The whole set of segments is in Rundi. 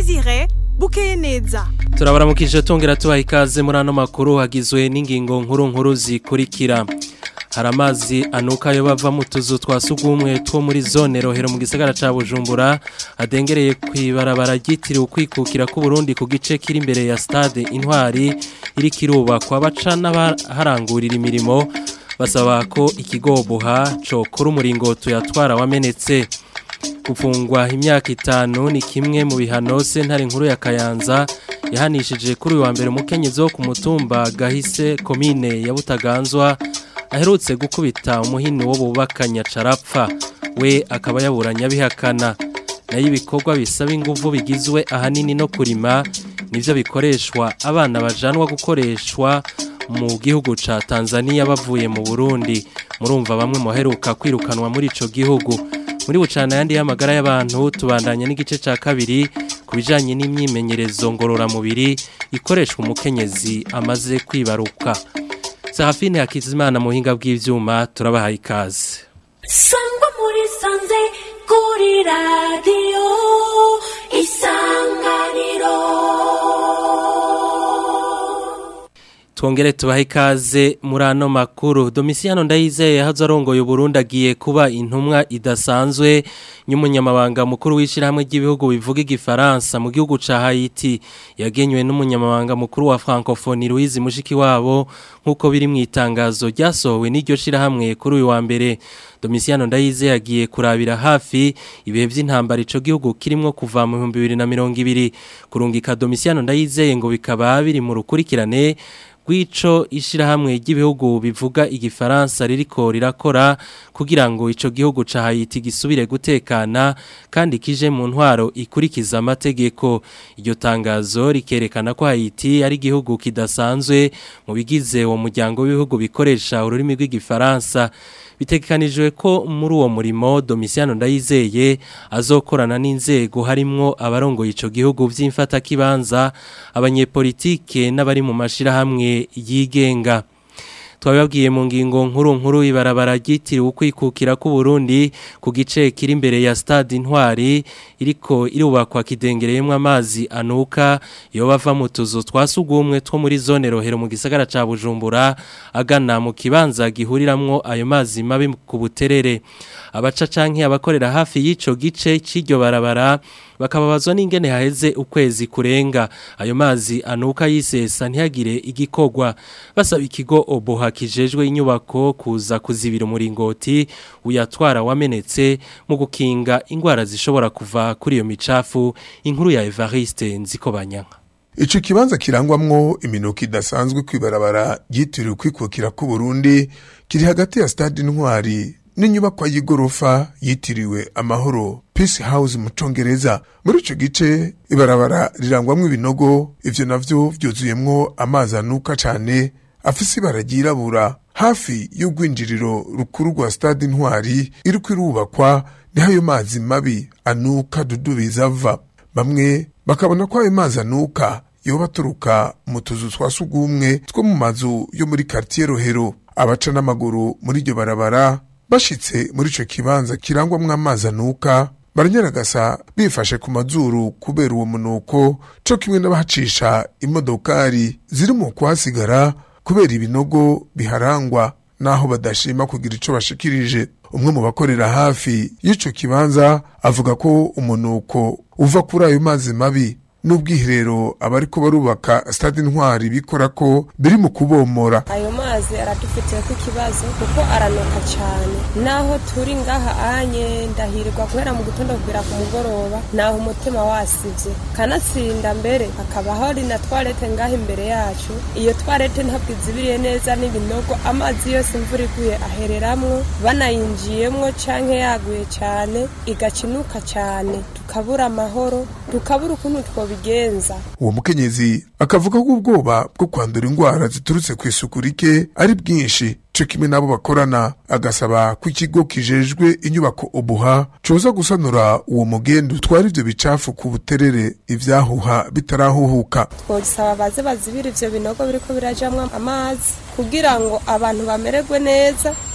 Desire bukeye neza turabaramukije tongera tubaha ikaze muri ano makuru hagizwe n'ingingo nkuru nkuru zikurikira hari amazi anuka yo bava mu tuzu twa sugumwe two muri zone rohero mu gisagara ca Bujumbura adengereye kwibarabara ryitiriwe ukwikukira ku Burundi ku gice kiri imbere ya stade Intwari iri kirubakwa baca n'abaharangurira imirimo basaba ko ikigoboha cokora umuringoto yatwara wamenetse gufungwa imyaka itanu ni kimwe mu bihano sentare nkuru ya Kayanza yahanishije kuri uyu wa mbere umukenyezi wo ku mutumba gahise komine ya Butaganzwa aherutse gukubita umuhini wo bubakanya carapfa we akaba yaburanya bihakana nayo ibikorwa bisaba ingufu bigizwe ahanini no kurima nivyo bikoreshwa abana bajanwa gukoreshwa mu gihugu ca Tanzania bavuye mu Burundi murumva bamwe muheruka kwirukanwa muri ico gihugu muri bucana yandi y'amagara y'abantu tubandanya n'igice ca kabiri ku bijanye n'imyimenyerezo ngororamubiri ikoreshwa umukenyezi amaze kwibaruka Sahafine Hakizimana muhinga bw'ivyuma turabahaye ikaze Sangwa muri sanze kuri radio isanganiro Twongere tubahe ikaze muri ano makuru Domisiano Ndayizeye hazo arongoye Burundi agiye kuba intumwa idasanzwe nyumunyamabanga mukuru w'ishirahamwe ry'ibihugu bivuga igifaransa mu gihugu ca Haiti yagenywe n'umunyamabanga mukuru wa Francophonie Louise Mushiki wabo nkuko biri mu itangazo ryasohowe n'iryo shirahamwe kuri uyu wa mbere Domisiano Ndayizeye agiye kurabira hafi ibihe vy'intambara ico gihugu kirimwo kuva mu 2020 kurungika Domisiano Ndayizeye ngo bikaba biri mu rukurikirane rw'ico ishirahamwe ry'ibihugu bivuga igifaransa ririko rirakora kugira ngo ico gihugu ca Haiti gisubire gutekana kandi kije mu ntwaro ikurikiza amategeko iryo tangazo rikerekana ko Haiti ari igihugu kidasanzwe mu bigize uwo muryango w'ibihugu bikoresha ururimi rw'igifaransa bitegekanijwe ko muri uwo murimo Domisiano Ndayizeye azokorana n'inzego harimwo abarongoye ico gihugu vy'imfata kibanza abanyepolitike n'abari mu mashirahamwe yigenga twababwiye mu ngingo nkuru nkuru ibarabara ryitiriwe ukwikukira ku Burundi ku gice kiri imbere ya stade Intwari iriko irubakwa kidengereyemwe amazi anuka yo bava mu tuzu twasugumwe two muri zone rohero mu gisagara ca Bujumbura agana mu kibanza gihuriramwo ayo mazi mabi ku buterere abaca canke abakorera hafi y'ico gice c'iryo barabara bakababazwa n'ingene haheze ukwezi kurenga ayo mazi anuka yisesa ntihagire igikogwa basaba ikigo oboha kijejwe inyubako kuza kuzibira umuringoti uyatwara wamenetse mu gukinga ingwara zishobora kuva kuri iyo micafu inkuru ya Evariste Nzikobanyanka Ico kibanza kirangwamwo iminuko idasanzwe kwibarabara ryitiriwe kwikukira ku Burundi kiri hagati ya stade Intwari n'inyubakwa y'igorofa yitiriwe amahoro Peace House mu Congereza muri ico gice ibarabara rirangwamwo ibinogo ivyo navyo vyuzuyemwo amazi anuka cane afise ibara ryirabura hafi y'urwinjiriro rukuru rwa stade Intwari iriko irubakwa niho ayo mazi mabi anuka dudubiza ava bamwe bakabona ko ayo mazi anuka yoba aturuka mu tuzu twa sugumwe two mu mazu yo muri quartier Rohero abaca n'amaguru muri iryo barabara bashitse muri ico kibanza kirangwamwo amazi anuka baranyaragasa bifashe ku mazuru kubera uwo munuko co kimwe n'abahacisha imodokari ziri mu kuhasigara kubera ibinogo biharangwa naho badashima kugira ico bashikirije umwe mu bakorera hafi y'ico kibanza avuga ko umunuko uva kuri ayo mazi mabi n'ubwiherero abariko barubaka stade intwari bikora ko biri mu kubomora ayo mazi aradufitiye ko ikibazo kuko aranuka cyane naho turi ngaha anye ndahirwa guhera mu gitondo kugera ku mugoroba naho umutima wasivye kanatsinda mbere hakaba hari na twarete ngaha imbere yacu iyo twarete ntabwo izibiriye neza n'ibinogo amazi yose imvura iguye ahereramwo banayinjiyemwo canke yaguye cyane igacinuka cyane tukabura amahoro tukabura ukuntu twobigenza uwo mukenyezi akavuga ko ubwoba bwo kwandura indwara ziturutse ku isuku rike ari bwinshi co kimwe n'abo bakorana agasaba ko ikigo kijejwe inyubako ubuha coza gusanura uwo mugendu utwara ivyo bicafu ku buterere ivyahuha bitarahuhuka twosaba baze bazibira ivyo binogo biriko birajamwo amazi kugira ngo abantu bamererwe neza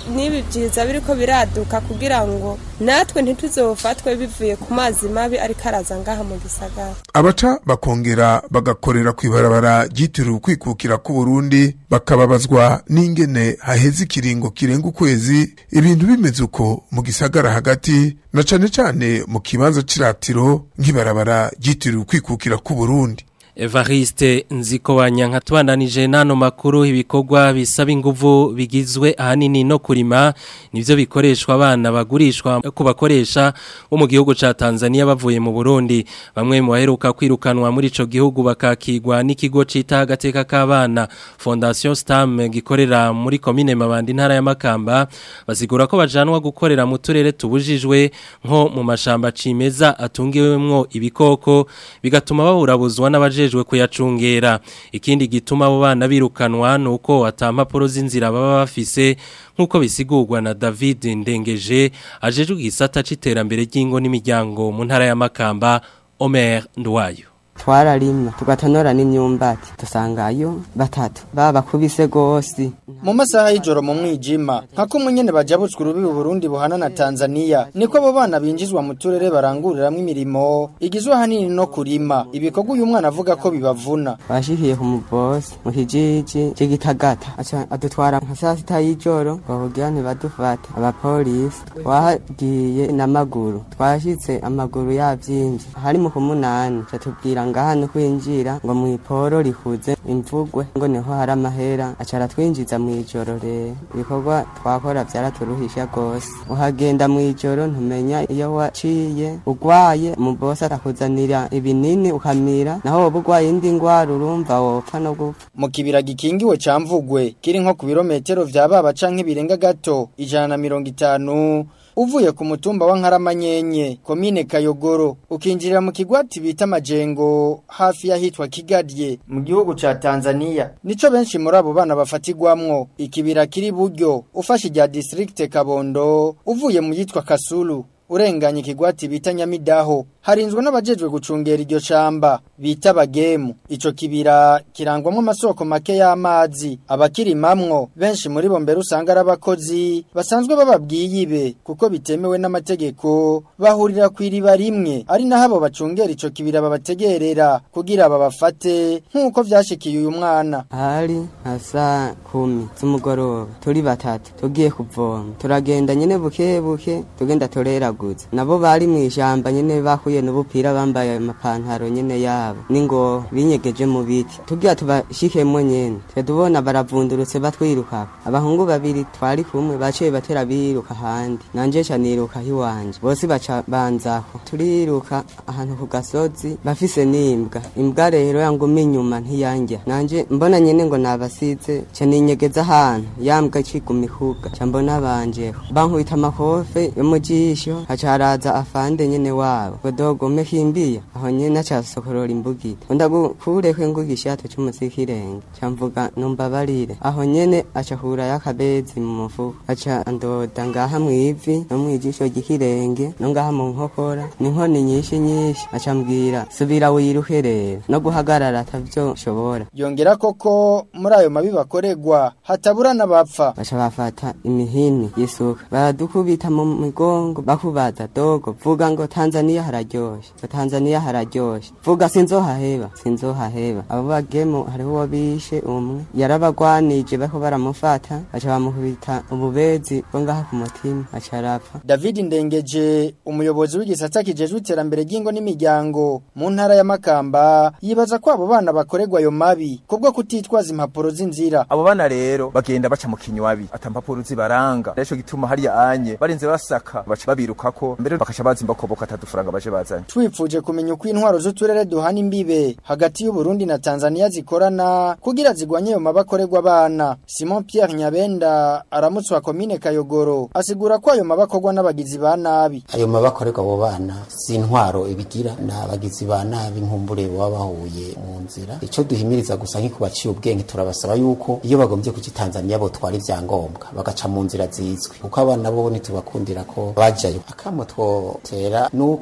n'ibi byiza biriko biraduka kugira ngo natwe ntituzofatwe bivuye ku mazi mabi ariko araza ngaha mu gisagara abaca bakongera bagakorera ku ibarabara ryitiriwe ukwikukira ku Burundi bakababazwa n'ingene haheze ikiringo kirenga ukwezi ibintu bimeze uko mu gisagara hagati na cane cane mu kibanza c'iratiro nk'ibarabara ryitiriwe ukwikukira ku Burundi Evariste Nzikobanya nkatubandanije nano makuru ibikorwa bisaba inguvu bigizwe ahanini no kurima nivyo bikoreshwa abana bagurishwa ku bakoresha bo mu gihugu ca Tanzania bavuye mu Burundi bamwe mu baheruka kwirukanwa muri ico gihugu bakakigwa n'ikigo cita agateka k'abana Fondation Stam gikorera muri commune Mabandi ntara ya Makamba basigura ko bajanwa gukorera mu turere tubujijwe nko mu mashamba cimeza atungiwemwo ibikoko bigatuma baburabuzwa n'abaje abajejwe kuyacungera ikindi gituma abo bana birukanwa nuko atampapuro z'inzira baba bafise nkuko bisigurwa na David Ndengeje ajejwe igisata c'iterambere ry'ingo n'imiryango mu ntara ya Makamba Omer Ndwayo twararima tugatonora n'imyumbati dusangayo batatu babakubise gose mu masaha y'ijoro mu mwijima nka kumwe nyene bajabutswe urubibi Burundi buhana na Tanzania niko abo bana binjizwa mu turere baranguriramwo imirimo igizwe ahanini no kurima ibikorwa uyu mwana avuga ko bibavuna bashikiye ku mubosi mu kijiji c'igitagata aca adutwara nka saa sita y'ijoro bavugira ntibadufate abapolisi twagiye n'amaguru twashitse amaguru yavyimvye hari mu kumunani catubwira ngaha no kwinjira ngo mw'iporo rihuze imvugwe ngo niho hari amahera acara twinjiza mw'ijoro rero ibikorwa twakora vyaraturuhisha gose uhagenda mw'ijoro ntumenya iyo waciye ugwaye umubosi arakuzanira ibinini ukamira naho woba ugwaye indi ngwara urumva wopfa no gupfa mu kibira gikingiwe ca mvugwe kiri nko ku birometero vya baba canke birenga gato ijana na mirongo itanu uvuye ku mutumba wa Nkaramanyenye komine Kayogoro ukinjirira mu kigwati bita Majengo hafi yahitwa Kigadye mu gihugu ca Tanzania nico benshi muri abo bana bafatigwamwo ikibira kiri buryo ufashe rya district Kabondo uvuye mu yitwa Kasulu urenganye ikigwati bita Nyamidaho harinzwe n'abajejwe gucungera iryo shamba bita bagemu ico kibira kirangwamwo amasoko make y'amazi abakirimamwo benshi muri bo mbere usanga ari abakozi basanzwe bababwiye ibe kuko bitemewe n'amategeko bahurira ku iriba rimwe ari naho abo bacungera ico kibira babategerera kugira babafate nk'uko vyashikiye uyu mwana hari nka saa kumi z'umugoroba turi batatu tugiye kuvoma turagenda nyene buke buke tugenda tureraguza nabo bari mw'ishamba nyene bahuye n'ubupira bambaye amapantaro nyene yabo ningo binyegeje mu biti tugira tubashikemwo nyene twe tubona baravundurutse batwiruka abahungu babiri twari kumwe baciye batera biruka handi nanje ca niruka hiwanje bose baca banzaho turiruka ahantu ku gasozi bafise n'imbwa imbwa rero yanguma inyuma ntiyanja nanje mbona nyene ngo nabasize ca ninyegeza ahantu yambwa iciguma ihuga ca mbona banjeho bankubita amakofe yo mu jisho haca haraza afande nyene wabo godogo mekimbiya aho nyene aca sokorora imbugita ndagukureko ingugishato c'umusikirenge ca mvuga numbabarire aho nyene aca kurayo akabezi mu mufuko aca andoda ngaha mwivi no mwijisho ry'ikirenge no ngaha mu nkokora n'inkoni nyinshi nyinshi aca mbwira subira wiruke rero no guhagarara atavyo nshobora yongera koko muri ayo mabi bakoregwa hatabura n'abapfa baca bafata imihini y'isuka baradukubita mu migongo bakubaza dogo vuga ngo Tanzania hararyoshe ngo Tanzania hararyoshe vuga sinzohaheba sinzohaheba abo bagemu hariho uwo bishe umwe yarabagwanije bako baramufata baca bamukubita ububezi bwo ngaha ku mutima aca arapfa David Ndengeje umuyobozi w'igisata kijejwe iterambere ry'ingo n'imiryango mu ntara ya Makamba yibaza ko abo bana bakoregwa ayo mabi kubwo kutitwaza impapuro z'inzira abo bana rero bagenda baca mu kinywabi atampapuro zibaranga rero gituma hariya anye barinze basaka baca babirukako mbere bakaca bazimba ko boka atadufuranga baje bazanye twipfuje kumenya uko intwaro z'uturere duhana imbibe hagati y'u Burundi na Tanzania zikorana kugira zigwanye ayo mabakorerwa abana Simon Pierre Nyabenda aramutse wa komine Kayogoro asigura ko ayo mabakorwa n'abagizi ba nabi ayo mabakorerwa abo bana si intwaro ibigira n'abagizi ba nabi nkumbure baba bahuye mu nzira ico duhimiriza gusa nk'iko baciye ubwenge turabasaba yuko iyo bagombye kuki Tanzania bo twara ivyangombwa bagaca mu nzira zizwi kuko abana bo ntitubakundira ko bajayo akamo twotera nuko burya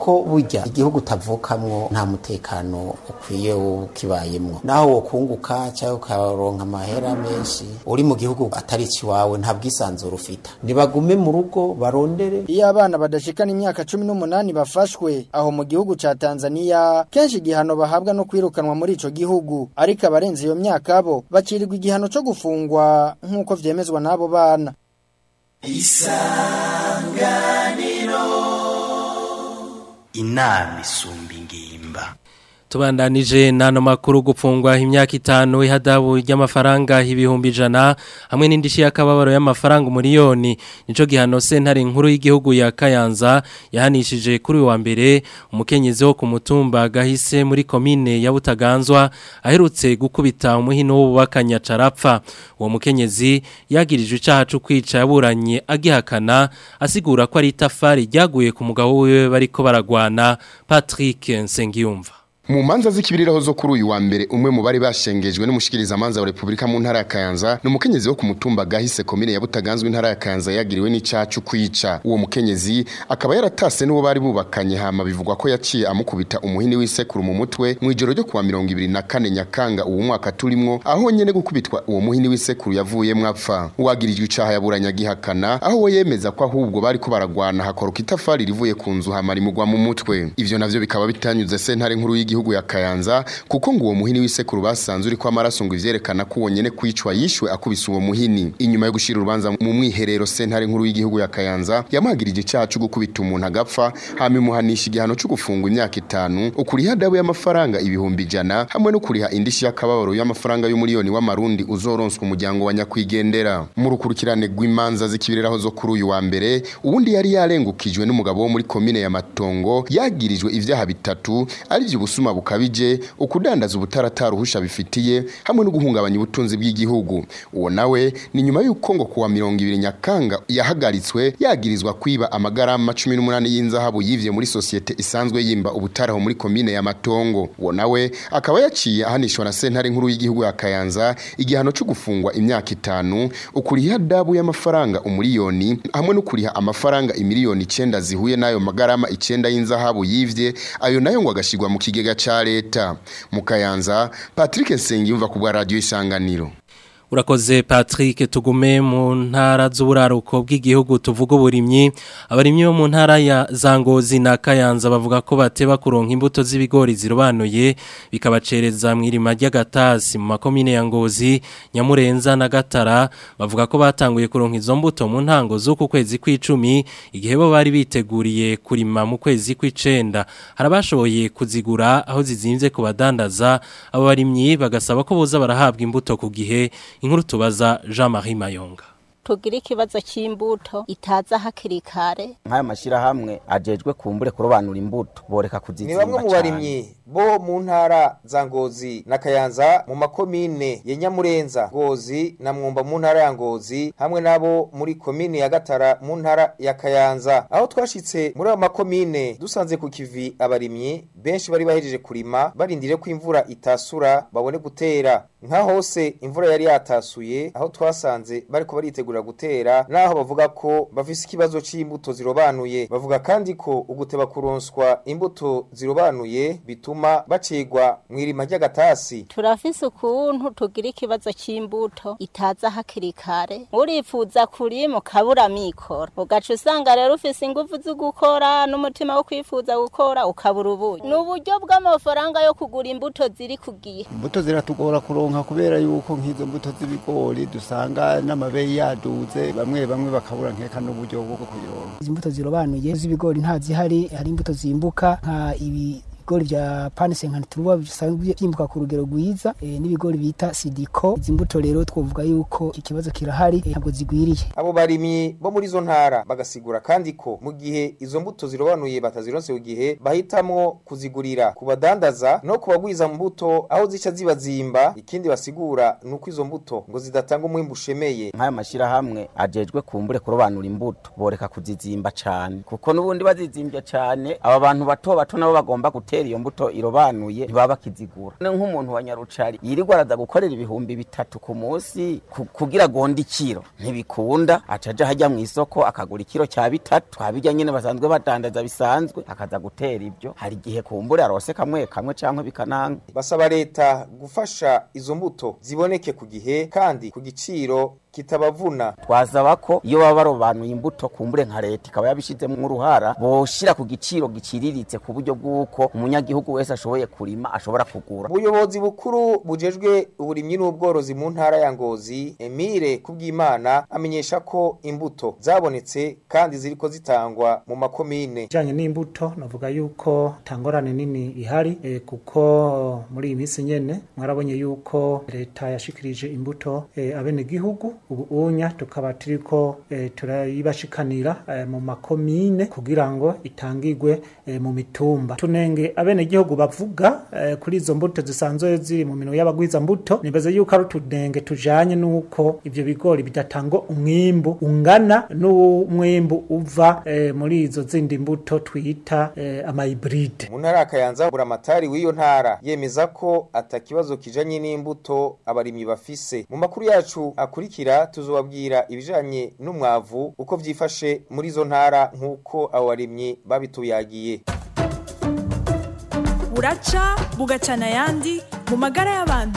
burya igihugu utavukamwo nta mutekano ukwiye ukibayemwo naho wokunguka cyangwa ukaronka amahera menshi uri mu gihugu atari ikiwawe nta bwisanzure ufita nibagume mu rugo barondere iyo abana badashikana imyaka cumi n'umunani bafashwe aho mu gihugu ca tanzania kenshi igihano bahabwa no kwirukanwa muri ico gihugu ariko abarenze iyo myaka bo bacirirwa igihano co gufungwa nk'uko vyemezwa n'abo bana inama isumba ingimba tubandanije nano makuru gupfungwa imyaka itanu ihadabu ry'amafaranga ibihumbi ijana hamwe n'indishyi y'akababaro y'amafaranga umuriyoni nico gihano sentare nkuru y'igihugu ya Kayanza yahanishije kuri uyu wa mbere umukenyezi wo ku mutumba gahise muri komine ya Butaganzwa aherutse gukubita umuhino w'ububakanya carapfa uwo mukenyezi yagirijwe icaha cyo kwica yaburanye agihakana asigura ko ari itafari ryaguye ku mugabo wiwe bariko baragwana Patrick Nsengiyumva mu manza z'ikibiriraho zo kuri uyu wa mbere umwe mu bari bashengejwe n'umushikiriza manza wa Republika mu ntara ya Kayanza ni umukenyezi wo ku mutumba gahise komine ya Butaganzwe intara ya Kayanza yagiriwe n'icacu kwica uwo mukenyezi akaba yaratase n'uwo bari bubakanye hama bivugwa ko yaciye amukubita umuhini w'isekuru mu mutwe mu ijoro ryo kuwa 24 Nyakanga uwo mwaka turimwo aho nyene gukubitwa uwo muhini w'isekuru yavuyemwo apfa uwagirijwe icaha yaburanya gihakana aho we yemeza ko ahubwo bari ko baragwana hakoroka itafari rivuye ku nzu hama rimugwa mu mutwe ivyo navyo bikaba bitanyuze sentare nkuru y'igi y'igihugu ya Kayanza kuko ngo uwo muhini w'isekuru basanze uri kwa maraso ngo ivyerekana ko wonyene kwicwa yishwe akubise uwo muhini inyuma yo gushira urubanza mu mwiherero sentare nkuru y'igihugu ya Kayanza yamagirije icaha cyo gukubita umuntu agapfa hama imuhanisha igihano cyo gufungwa imyaka itanu ukuriha adabu y'amafaranga ibihumbi ijana hamwe no kuriha indishi y'akababaro y'amafaranga y'umuliyoni w'amarundi uzoronswa umuryango wa nyakwigendera mu rukurikirane rw'imanza z'ikibiriraho zo kuri uyu wa mbere ubundi yari yarengukijwe n'umugabo wo muri komine ya Matongo yagirijwe ivyaha bitatu ari byo ubusuma bukabije ukudandaza ubutaratara uhusha bifitiye hamwe no guhungabanya ubutunzi bw'igihugu uwo nawe ni nyuma y'uko ngo kuwa 200 Nyakanga yahagaritswe yagirizwa kwiba amagarama 18 y'inzahabu yivye muri societe isanzwe yimba ubutaraho muri komine ya Matongo uwo nawe akaba yaciye ahanishwa na sentare nkuru y'igihugu ya Kayanza igihano cyo gufungwa imyaka itanu ukuriha dabu y'amafaranga umuriyoni hamwe no kuriha amafaranga imiliyoni 9 zihuye nayo magarama 9 y'inzahabu yivye ayo nayo ngo agashirwa mu kigega cha leta mu Kayanza Patrick Nsengiyumva ku bwa radio isanganiro Urakoze Patrick tugume mu ntara z'uburaruko bw'igihugu tuvuga uburimyi abarimyi bo mu ntara ya Zangozi na Kayanza bavuga ko bateba kuronka imbuto z'ibigori zirobanuye bikabacereza mu irima ry'agatasi mu makomine ya Ngozi Nyamurenza na Gatara bavuga ko batanguye kuronka izo mbuto mu ntango z'uku kwezi kw'icumi igihe bo bari biteguriye kurima mu kwezi kw'icenda harabashoboye kuzigura aho zizimvye ku badandaza abo barimyi bagasaba ko boza barahabwa imbuto ku gihe inkuru tubaza Jean-Marie Mayonga tugira ikibazo cy'imbuto itaza hakiri kare nk'aya mashyirahamwe ajejwe kumbure kurobanura imbuto boreka kuzizimba ni bamwe mu barimyi bo mu ntara za ngozi na kayanza mu makomine ya nyamurenza ngozi na mwumba mu ntara ya ngozi hamwe nabo muri komine ya gatara mu ntara ya kayanza aho twashitse muri ayo makomine dusanze ku kivi abarimyi benshi bari bahejeje kurima barindiriye ko imvura itasura babone gutera nka hose imvura yari yatasuye aho twasanze bariko baritegura gutera naho bavuga ko bafise ikibazo c'imbuto zirobanuye bavuga kandi ko uguteba kuronswa imbuto zirobanuye bituma bacigwa mw'irima ry'agatasi turafise ukuntu tugira ikibazo cy'imbuto itaza hakiri kare urifuza kurima ukabura mikoro ugaca usanga rero ufise ingufu zo gukora n'umutima wo kwifuza gukora ukabura ubuyi ni uburyo bw'amafaranga yo kugura imbuto ziri ku gihe imbuto ziratugora kuronka kubera yuko nk'izo mbuto z'ibigori dusanga n'amabeyi yaduze bamwe bamwe bakabura nkeka n'uburyo bwo kuyironka izi mbuto zirobanuye z'ibigori nta zihari hari imbuto zimbuka nka ibi ibigori vya panise nka turuba bisanzwe byimbuka ku rugero rwiza e, n'ibigori bita sidiko izi mbuto rero twovuga yuko ikibazo kirahari e, ntabwo zigwiriye abo barimyi bo muri izo ntara bagasigura kandi ko mu gihe izo mbuto zirobanuye batazironse ku gihe bahitamwo kuzigurira ku badandaza no kubagwiza mu mbuto aho zica zibazimba ikindi basigura nuko izo mbuto ngo zidatanga umwimbu ushemeye nk'aya mashyirahamwe ajejwe kumbure kurobanura imbuto boreka kuzizimba cane kuko n'ubundi bazizimbye cane aba bantu bato bato nabo bagomba gutera gutera iyo mbuto irobanuye ntibaba bakizigura ne nk'umuntu wa nyarucari yirirwa araza gukorera ibihumbi bitatu ku munsi ku- kugira agonde ikiro ntibikunda acaja hajya mu isoko akagura ikiro cya bitatu twabirya nyene basanzwe badandaza bisanzwe akaza gutera ibyo hari igihe kumbure arose kamwe kamwe canke bikananga basaba leta gufasha izo mbuto ziboneke ku gihe kandi ku giciro kitabavuna twasaba ko iyo baba barobanuye imbuto kumbure nka leta ikaba yabishizemo uruhara boshira ku giciro giciriritse ku buryo bw'uko umunyagihugu wese ashoboye kurima ashobora kugura ubuyobozi bukuru bujejwe uburimyi n'ubworozi mu ntara ya ngozi emile kubwimana amenyesha ko imbuto zabonetse kandi ziriko zitangwa mu makomine ijanye n'imbuto navuga yuko tangorane nini ihari e, kuko muri iyi minsi nyene mwarabonye yuko leta yashikirije imbuto e, abenegihugu ubu unya tukaba turiko e, turayibashikanira e, mu makomine kugira ngo itangirwe e, mu mitumba tunenge abenegihugu bavuga e, kuri izo mbuto zisanzwe ziri mu minwe y'abagwiza mbuto nibaza yuko ari utunenge tujanye n'uko ivyo bigori bidatanga umwimbu ungana n'umwimbu uva e, muri izo zindi mbuto twita e, amahibride mu ntara ya kayanza buramatari w'iyo ntara yemeza ko atakibazo kijanye n'imbuto abarimyi bafise mu makuru yacu akurikira tuzobabwira ibijanye n'umwavu uko vyifashe muri izo ntara nk'uko abo barimyi babituyagiye buraca bugacana ayandi mu magara y'abantu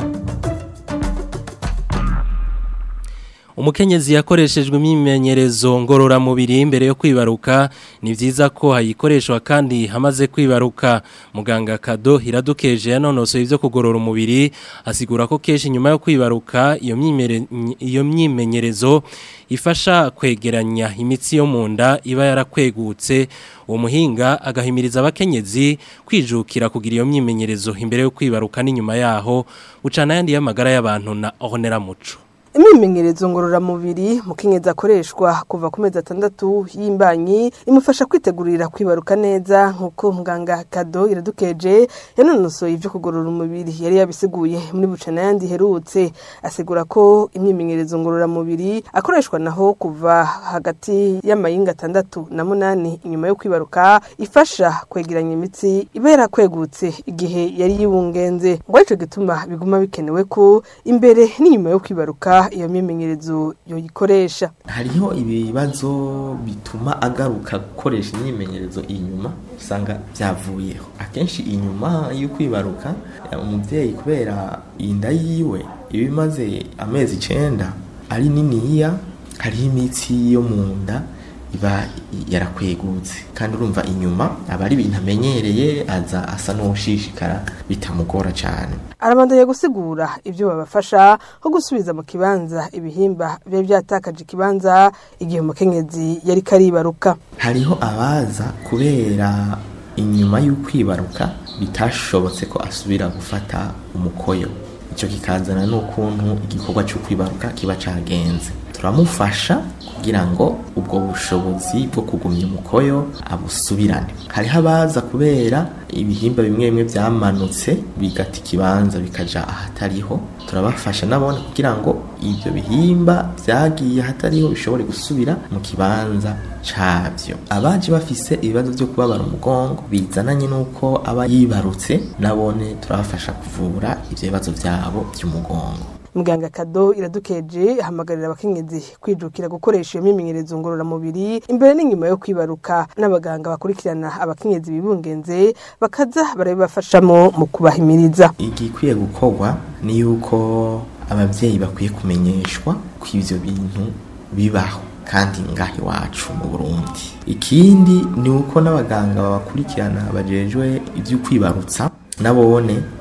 Umukenyezi yakoreshejwe imyimenyerezo ngororamubiri imbere yo kwibaruka ni vyiza ko hayikoreshwa kandi hamaze kwibaruka muganga Kado iradukeje yanonosoye ivyo kugorora umubiri asigura ko keshi nyuma yo kwibaruka iyo myimere iyo myimenyerezo ifasha kwegeranya imitsi yo munda iba yarakwegutse uwo muhinga agahimiriza abakenyezi kwijukira kugira iyo myimenyerezo imbere yo kwibaruka n'inyuma yaho ucana yandi y'amagara y'abantu na Honera Muco imyimenyerezo ngororamubiri mukenyezi akoreshwa kuva ku mezi atandatu y'imbanyi imufasha kwitegurira kwibaruka neza nk'uko muganga kado iradukeje yanonosoye ibyo kugorora umubiri yari yabisiguye muri bucana yandi iherutse asigura ko imyimenyerezo ngororamubiri akoreshwa naho kuva hagati y'amayinga atandatu na munani inyuma yo kwibaruka ifasha kwegeranya imitsi iba yarakwegutse igihe yari yibungenze ngo aricyo gituma biguma bikenewe ko imbere n'inyuma yo kwibaruka iyo myimenyerezo yoyikoresha hariho ibibazo bituma agaruka gukoresha imyimenyerezo inyuma usanga byavuyeho akenshi inyuma yo kwibaruka umubyeyi kubera inda yiwe iba imaze amezi icenda ari niniya hariho imitsi yo mu nda iba yarakwegutse kandi urumva inyuma aba ari ibintu amenyereye aza asa n'uwushishikara bitamugora cyane arabandanya gusigura ibyo babafasha nko gusubiza mu kibanza ibihimba biba byatakaje ikibanza igihe umukenyezi yari karibaruka hariho abaza kubera inyuma y'ukwibaruka bitashobotse ko asubira gufata umukoyo icyo kikazana n'ukuntu igikorwa cyo kwibaruka kiba cyagenze turamufasha kugira ngo ubwo bushobozi bwo kugumya umukoyo abusubirane hariho abaza kubera ibihimba bimwe bimwe byamanutse bigata ikibanza bikaja ahatariho turabafasha nabone kugira ngo ibyo bihimba byagiye ahatariho bishobore gusubira mu kibanza cabyo abaje bafise ibibazo byo kubabara umugongo bizananye n'uko aba yibarutse nabone turabafasha kuvura ibyo bibazo byabo by'umugongo muganga kado iradukeje ahamagarira abakenyezi kwijukira gukoresha iyo myimenyerezo ngororamubiri imbere n'inyuma yo kwibaruka n'abaganga bakurikirana abakenyezi bibungenze bakaza barabibafashamo mu kubahimiriza igikwiye gukorwa ni yuko ababyeyi bakwiye kumenyeshwa ko ibyo bintu bibaho kandi ngaho iwacu mu burundi ikindi ni uko n'abaganga babakurikirana bajejwe ibyo kwibarutsa nabone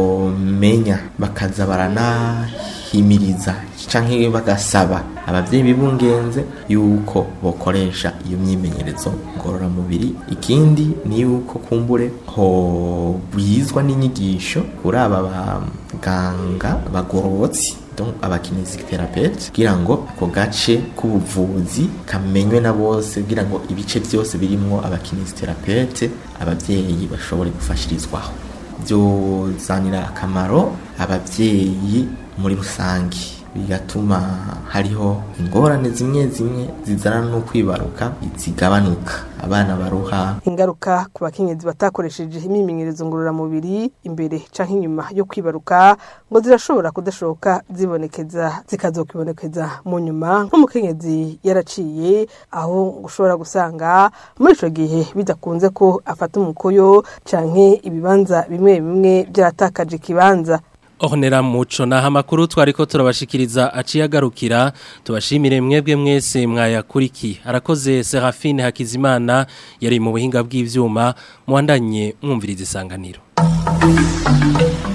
bomenya bakaza baranahimiriza canke bagasaba abavyeyi bibungenze yuko bokoresha iyo myimenyerezo ngororamubiri ikindi ni yuko kumbure ho bwizwa n'inyigisho kuri aba baganga bagorotsi donc abakinesitherapeuti kugira ngo ako gace k'ubuvuzi kamenywe na bose kugira ngo ibice byose birimwo abakinesitherapeuti abavyeyi bashobore gufashirizwaho byozanira akamaro ababyeyi muri rusange bigatuma hariho ingorane zimwe zimwe zizana no kwibaruka zigabanuka abana baruha ingaruka ku bakenyezi batakoresheje imyimenyerezo ngororamubiri imbere canke inyuma yo kwibaruka ngo zirashobora kudashoka zibonekeza zikazokwibonekeza mu nyuma nk'umukenyezi yaraciye aho ushobora gusanga muri ico gihe bidakunze ko afata umukoyo canke ibibanza bimwe bimwe byaratakaje ikibanza Ornera muco naha amakuru twariko turabashikiriza aciye agarukira tubashimire mwebwe mwese mwayakurikiye arakoze Serafine Hakizimana yari mu buhinga bw'ivyuma muwandanye mwumviriza isanganiro